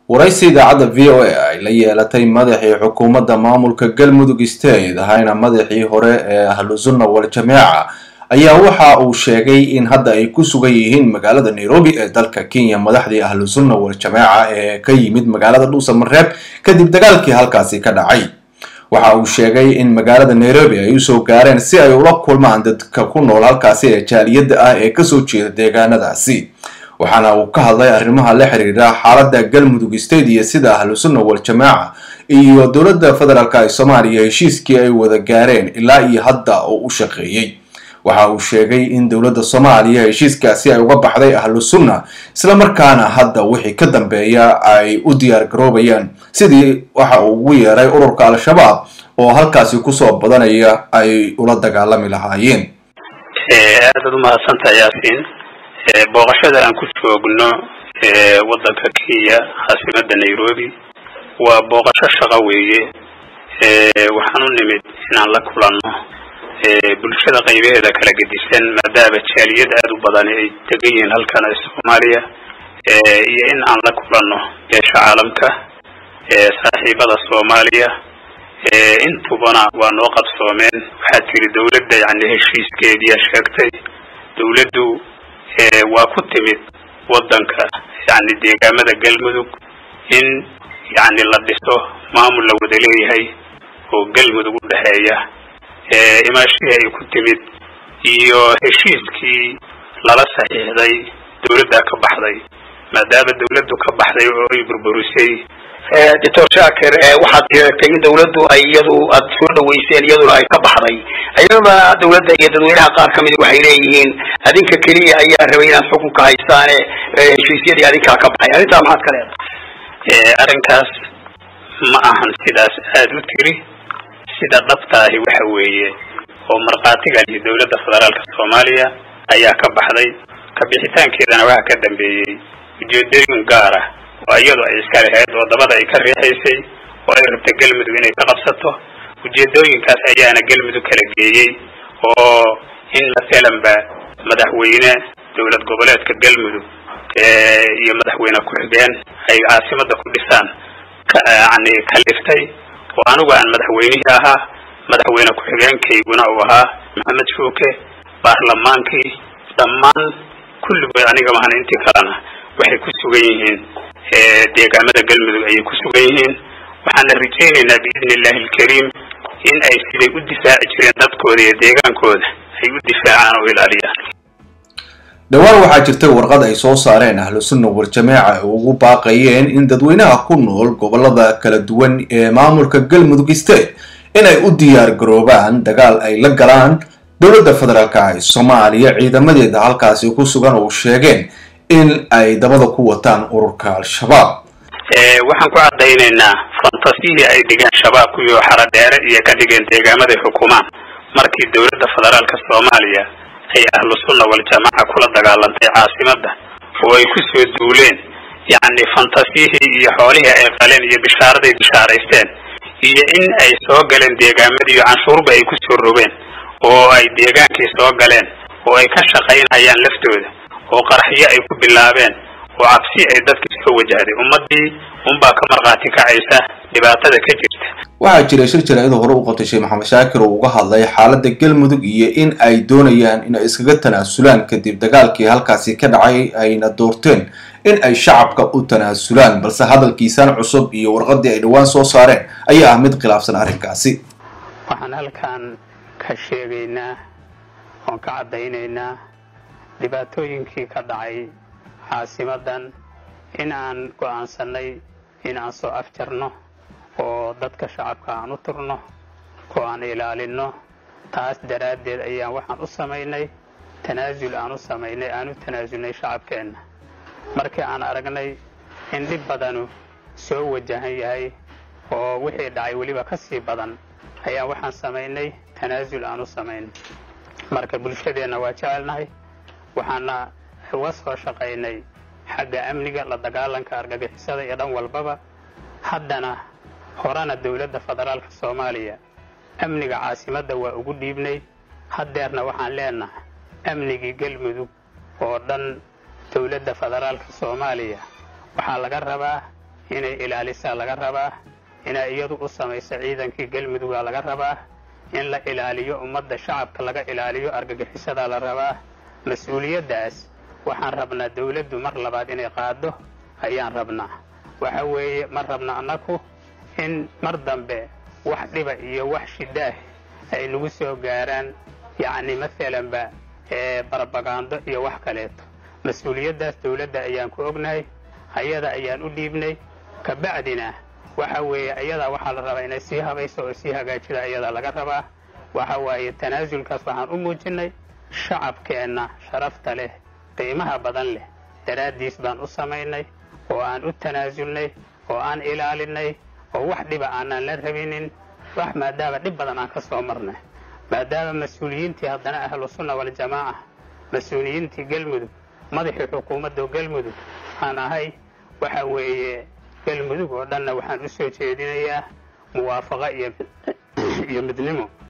waraysi idaacadda v o a ay la yeelatay madaxii xukuumadda maamulka galmudug state ahayna madaxii hore ee ahlusunna wal jameeca ayaa waxa uu sheegay in hadda ay ku sugan yihiin magaalada nairobi ee dalka kenya madaxdii ahlusunna wal jameeca ee ka yimid magaalada dhuusamareeb kadib dagaalkii halkaasi ka dhacay waxa uu sheegay in magaalada nairobi ay usoo gaareen si ay ula kulmaan dadka ku nool halkaasi ee jaaliyadda ah ee kasoo jeeda deegaanadaasi waxaana uu ka hadlay arrimaha la xiriira xaaladda galmudug state iyo sida ahlusunna wal jamaaca iyo dowladda federaalk ee soomaaliya heshiiskii ay wada gaareen ilaa iyo hadda oo u shaqeeyey waxa uu sheegay in dowladda soomaaliya heshiiskaasi ay uga baxday ahlu sunna islamarkaana hadda wixii ka dambeeya ay u diyaar garoobayaan sidii waxa uu ugu yeeray ururka al-shabaab oo halkaasi kusoo badanaya ay ula dagaalami lahaayeen aadaad umahadsantaha yaasiin booqashada aan ku joogno waddanka kenya caasimada nairobi waa booqasho shaqo weeye waxaan u nimid inaan la kulanno bulshada qaybaheeda kala gedisan maadaama jaaliyad aada u badani ay degan yihiin halkan soomaaliya iyo in aan la kulanno beesha caalamka saaxiibada soomaaliya intubana waa noo qabsoomeen waxaa tiri dawladda yani heshiiskeediia sheegtay dawladdu waa ku timid waddanka yani deegaamada galmudug in yani la dhiso maamul la wada leeyahay oo galmudug u dhexeeya imaashihii ay ku timid iyo heshiiskii lala saxiixday dawladdaa ka baxday maadaama dawladdu ka baxday oo ay burburisay doctor shaakir waxaad sheegtay in dawladdu ay iyadu aad soo dhaweyseen iyaduna ay ka baxday ayadana dawladda iyo dadweynaha qaar kamid waxay leeyihiin adinka keliya ayaa rabay inaad xukunka haystaane heshiisyadii adinkaa ka baxay arrintaa maxaad ka leedahay arrinkaas ma ahan sidaas aada u tiri sida dhabtaahi waxa weeye oo markhaatiga iyo dawladda federaalka soomaaliya ayaa ka baxday kabixitaankeedana waxaa ka dambeeyey ujeedooyin gaar ah oo iyadu ay iska lahayd oo dabada ay ka riixaysay oo ay rabta galmudug inay ka qabsato ujeedooyinkaas ayaana galmudug kala geeyey oo in masalanba madaxweyne dowlad goboleedka galmudug iyo madaxweyne ku-xigeen ay caasimada ku dhisaan yani kaliftay oo anigu aan madaxweynihii ahaa madaxweyne ku-xigeenkayguna uu ahaa maxamed shuuke baarlamaankii dhammaan kulligood aniga mahan intii kalena waxay ku sugan yihiin deegaamada galmudug ayay ku sugan yihiin waxaana rajaynaynaa biidni illahi alkariim in ay siday u difaaci jireen dadkooda iyo deegaankooda ay u difaacaan oo ilaaliyaan dhowaan waxaa jirtay warqad ay soo saareen ahlu sunna wal jameeca ay ugu baaqayeen in dadweynaha ku nool gobolada kala duwan ee maamulka galmudug state inay u diyaar garoobaan dagaal ay la galaan dowladda federaalk ee soomaaliya ciidamadeeda halkaasi ku sugan oo sheegeen in ay dabada ku wataan ururka al-shabaab waxaan ku caddaynaynaa fantasiyii ay dhigeen shabaabku iyo xara dheere iyo ka dhigeen deegaamaday xukumaan markii dowladda federaalka soomaaliya ay ahlu sunna wal jamaaca kula dagaalantay caasimadda oo ay ku soo duuleen yacni fantasiyihii iyo xoolihii ay qaleen iyo bishaaraday bishaaraysteen iyo in ay soo galeen deegaamadii iyo canshuurba ay ku soo rogeen oo ay deegaankii soo galeen oo ay ka shaqaynayaan laftooda oo qaraxyo ay ku bilaabeen oo cabsi ay dadka soo wajahday ummadii unbaa ka markhaati kacaysa dhibaatada ka jirta waxaa jiray shir jaraa'ida hore u qabtay sheekh maxamed shaakir oo uga hadlay xaaladda galmudug iyo in ay doonayaan in ay iskaga tanaasulaan kadib dagaalkii halkaasi ka dhacay ayna doorteen in ay shacabka u tanaasulaan balse hadalkiisaan cusub iyo warqadii ay dhowaan soo saareen ayaa ah mid khilaafsan arrinkaasi waxaan halkan ka sheegaynaa oon ka caddaynaynaa dhibaatooyinkii ka dhacay caasimadan in aan go'aansanay in aan soo afjarno oo dadka shacabka aan u turno oo aan ilaalinno taas daraaddeed ayaan waxaan u samaynay tanaasul aan u samaynay aan u tanaasulnay shacabkeenna markii aan aragnay in dhib badanu soo wajahan yahay oo wixii dhacay weliba ka sii badan ayaan waxaan samaynay tanaasul aan u samaynay marka bulshadeenna waa jecelnahay waxaana uga soo shaqaynay xagga amniga la dagaalanka argagixisada iyo dhan walbaba haddana horena dowladda federaalka soomaaliya amniga caasimadda waa ugu dhiibnay haddeerna waxaan leenahay amnigii galmudug oo dhan dowladda federaalka soomaaliya waxaa laga rabaa inay ilaalisaa laga rabaa inay iyadu u samayso ciidankii galmudugaa laga rabaa in la ilaaliyo ummadda shacabka laga ilaaliyo argagixisadaa la rabaa mas-uuliyaddaas waxaan rabnaa dawladdu mar labaad inay qaado ayaan rabnaa waxa weeye ma rabna annaku in mar dambe wax dhiba iyo wax shidaah ay nagu soo gaaraan yacni maalanba barbagaando iyo wax kaleeto mas-uuliyaddaas dawladda ayaan ku ognahay ayada ayaan u dhiibnay kabacdina waxa weeye ayadaa waxaa la rabaa inay sii habayso oo sii hagaajida ayadaa laga rabaa waxa waaye tanaasulkaas waxaan u muujinnay shacabkeenna sharafta leh qiimaha badan leh daraaddiis baan u samaynay oo aan u tanaasulnay oo aan ilaalinay oo wax dhiba aanaan la rabinin wax maadaama dhib badan aan ka soo marnay maadaama mas-uuliyiintii haddana ahlu sunna waljamaaca mas-uuliyiintii galmudug madaxii xukuumadda galmudug aan ahay waxa weeye galmudug oo dhanna waxaan u soo jeedinayaa muwaafaqo iyo midnimo